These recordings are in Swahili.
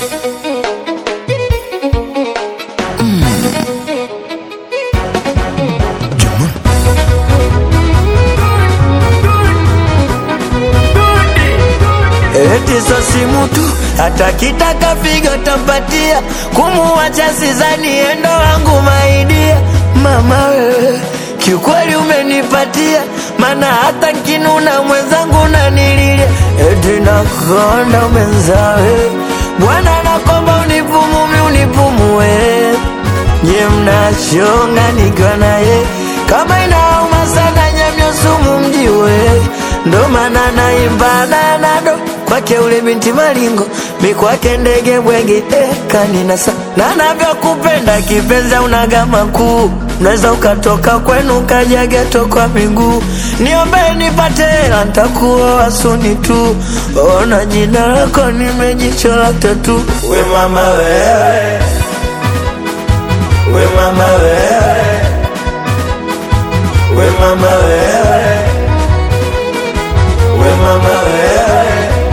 Eti so simu tu hata kitaka figo tampatia, kumuacha sizani endo wangu maidia. Mama wewe kiukweli umenipatia, mana hata nkinuna mwenzangu nanililia. Eti nakonda umenzawe Bwana nakomba unipumumi unipumue, nye mnachonga nikiwa naye kama inauma sana nyamyo sumu mjiwe, ndo maana naimba nanado kwake ule binti malingo mi kwake ndege bwege eh, kaninasa na navyokupenda kipenza unagama kuu unaweza ukatoka kwenu ukaja geto kwa miguu niombe nipate hela ntakuoa suni tu ona jina lako nimejichola tatu we mama wewe we mama wewe we mama wewe we mama wewe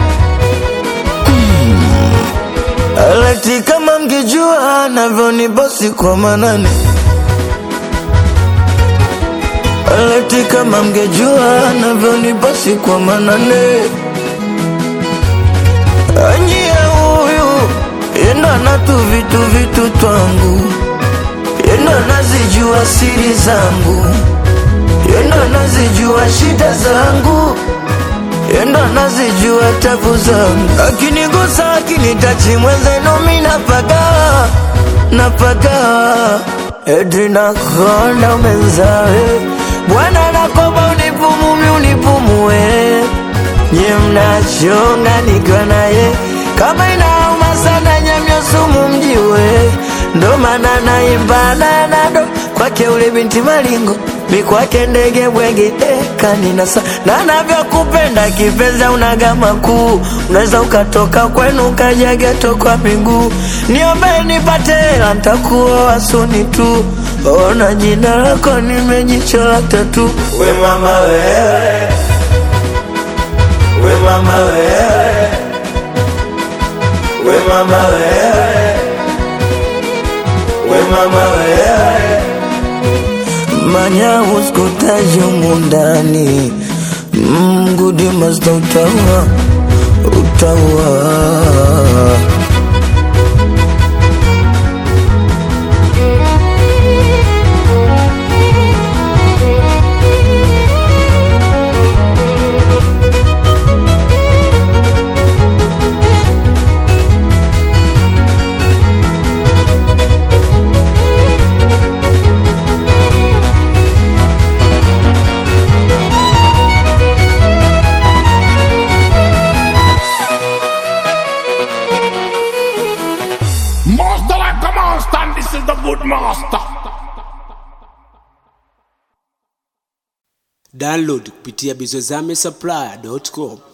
Aleti kama mngejua navyonibosi kwa manane Aleti kama mngejua navyonibosi kwa manane Anyie huyu yendo anatu vitu vitu twangu yendo anazijua siri zangu yendo anazijua shida zangu yendo anazijua tabu zangu, akinigusa akinitachi mwenzenu mi napagawa napagawa, eti nakonda umenzawe Bwana nakomba unipumumi unipumue, nye mnachonga nikiwa naye kama inauma sana nyamyo sumu mjiwe, ndo maana naimba nanado kwake ule binti malingo mi kwake ndege bwege eh, kaninasa na navyokupenda kipenza unagama kuu unaweza ukatoka kwenu ukaja geto kwa miguu niombe nipate hela ntakuoa suni tu ona jina lako nimejichola tatu we mama wewe we mama wewe we mama wewe we mama wewe manya uskutaji mundani mgudi masta utaua utaua Master like a monster, and this is the good master. Download kupitia bizozame supply.com.